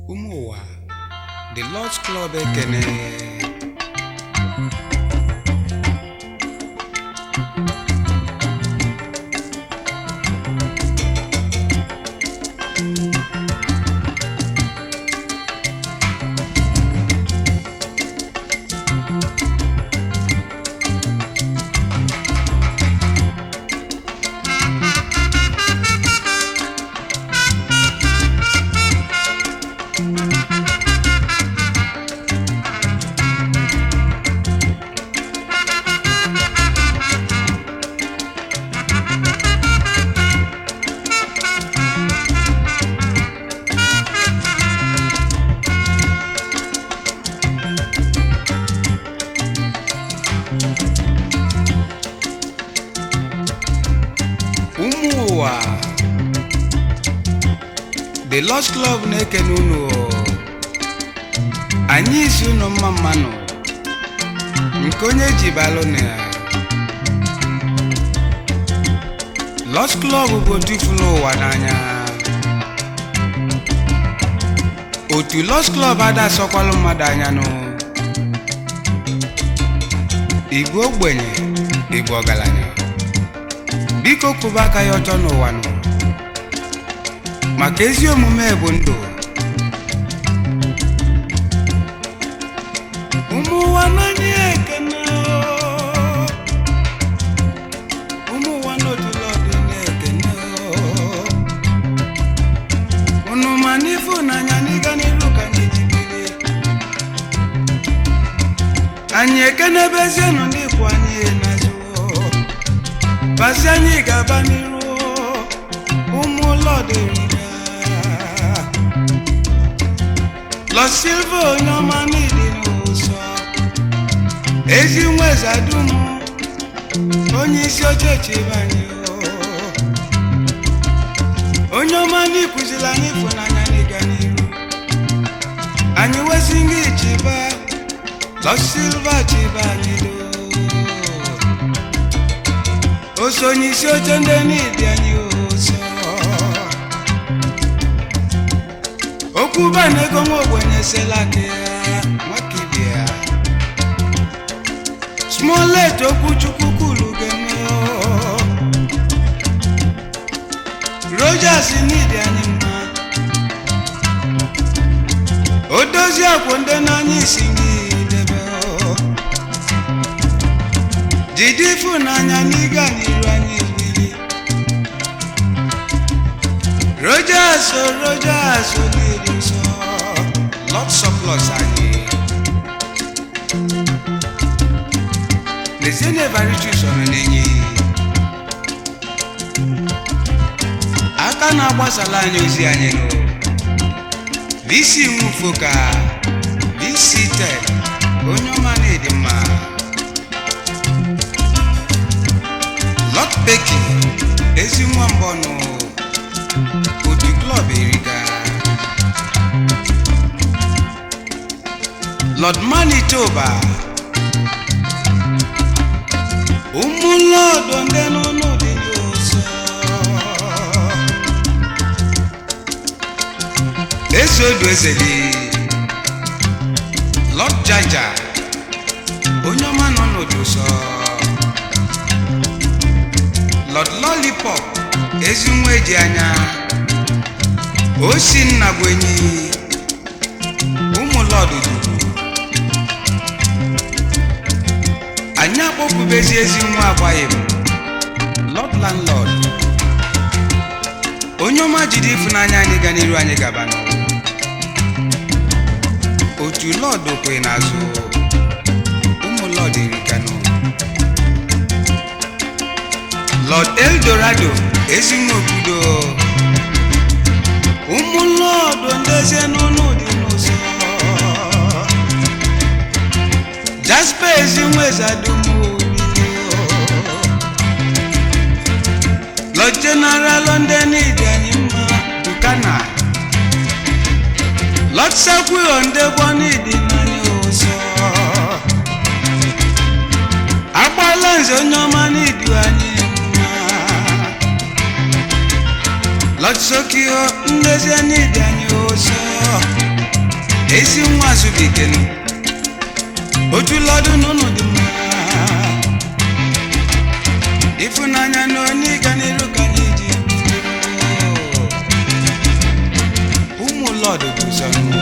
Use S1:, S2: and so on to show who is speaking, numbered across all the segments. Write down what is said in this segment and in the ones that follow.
S1: ụmụ ụwa the Lord's Club ekene ụmụ ụwa the Lord's Club na-ekene unu anyị isi unu mma mmanụ nke onye ji balụ na ya Lord's Club bụ otu ifuru ụwa n'anya otu Lord's Club ada asọkwalụ mmadụ anya nụ igwe ogbenye igwe ọgaranya biko kwụba aka ya ọtọ n'ụwa nụ maka ezi omume bụ ndụ ụmụ ụwa n'anya ekene oo. ụmụ ụwa n'otula ọdụ na-ekene oo. unu ma n'ịfụnanya n'ịga n'iru ka anyị jibiri anyị ekenebezienụ ndị kwụ anyị n'azụ oo. Basi anyị ga-aba n'iru ụmụ lọdịrịga Lọ Silva onye ọma n'ịdị n'ụsọ ezi nweza dum onye isi oche chebe anyị onye ọma n'ịkụziri anyị ịfụnanya n'ịga n'iru anyị wezi gị chiba Lọ Silva chiba anyị doo oso onye isi oche ndị n'ịdị anyị ụzọ okwu banego nwa ogbenye selaka ya nwaka ibe ya smolet okwu chukwu kwuru geme rojas n'ịdị anyị mma odozi akwụ ndị n'anya isi gị debe jide ịfụnanya n'ịga n'iru anyị wili rojas o rojas oliri nsọ lot surplus anyị lezienụ evarichus ọnụ n'enyi aka na-agbasala anyị ozi anyị nụ vc nwufoka vc tek onye ọma na-edi mma Lord Becky ezi nwa mbọnụ otu klọb erika Lord Manitoba ụmụ lọdụ ndị n'ụlọ dị n'ụzọ eze odu ezeli Lord Jaja onye ọma nọ n'otu ụsọ Lord Lollipop ezi nwa eji anya osi nna bụ enyi ụmụ lọdụ duru anyị akpọpụbezi ezi nwa agbaghị m Lord Landlord onye ọma jide ịfụnanya anyị ga n'iru anyị gaba n'ụwa otu lọdụ kwe n'azụ ụmụ lọdụ irikanụ Lord Eldorado ezinwe obodo ụmụ lọdụ ndezie n'ụlọ dị n'ụzọ Jasper ezinwe zadumo Lord General London dị anyị mma Bukana Lord Sakwio ndegbo n'ịdị n'anya ụzọ agbala nze onye ọma n'ịdị anyị Lord Sokio ndezi anyị dị anyị ụzọ ezi nwa azụbikenu ojulọdụ n'ụlọ dị mma ịfụnanya na onye ịga n'iru ka anyị ji ụmụ lọdụ guzonụ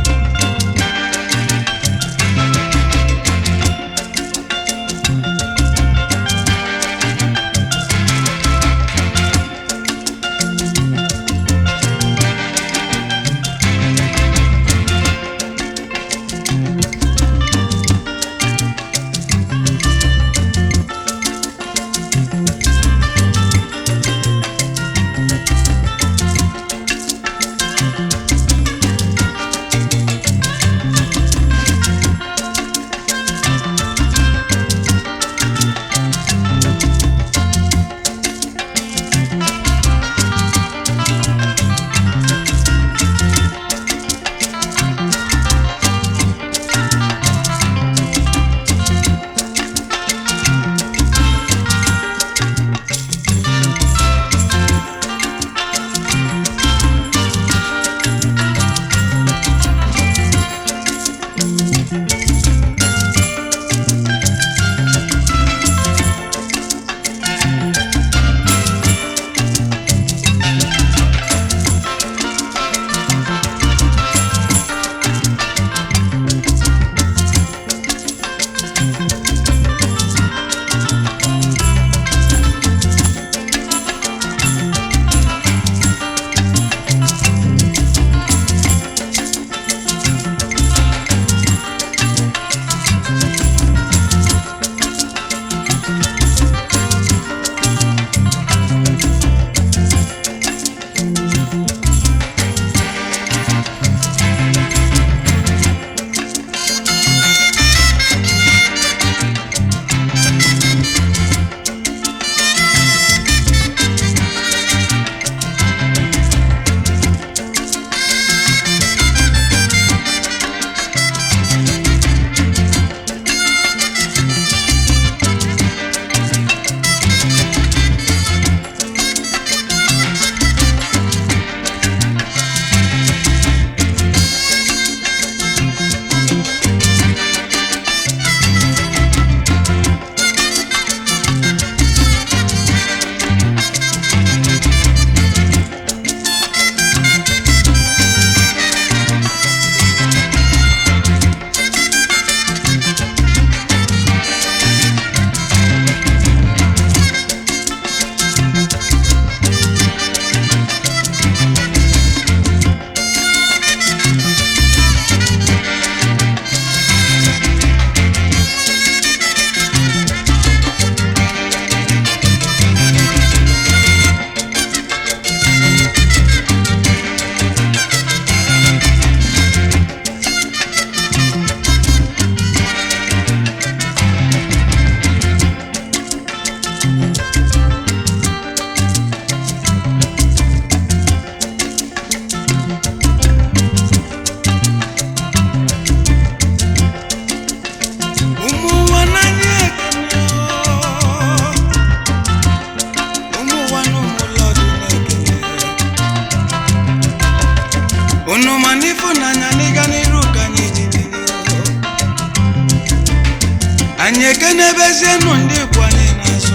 S1: anyị ekenebezienụ ndị ikwu anyị n'azụ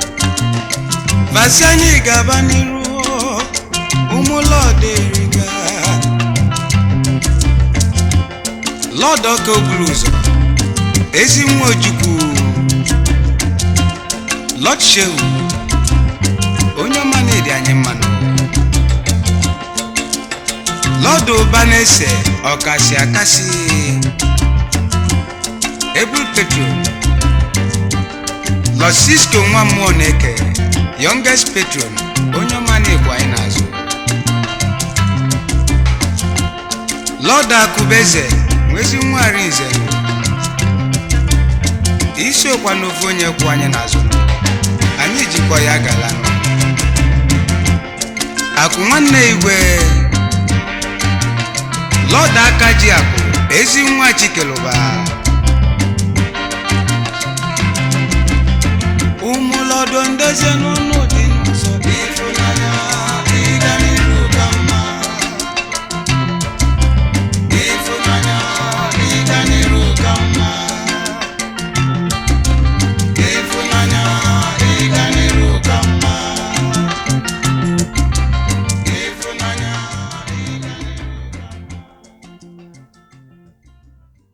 S1: basi anyị gaba n'iru ụmụlọdụ eriga lọd ọka oburu ụzọ ezi nwa ojukwu lọd shehu onye ọma na-edi anyị mmanụ lọdụ ụba na-ese ọkasị akasị ebul petro lọd sisko nwa mmụọ na-eke youngest patron onye ọma na-egbu anyị n'azụ lọd akụbeze nwezi nwari nze isi okwa n'ofe onye kwụ anyị n'azụ anyị jikọ ya gala akụ nwanne igwe lọd aka ji akụ ezi nwa chikeluba ụmụ lọdọ ndeze n'ụnụ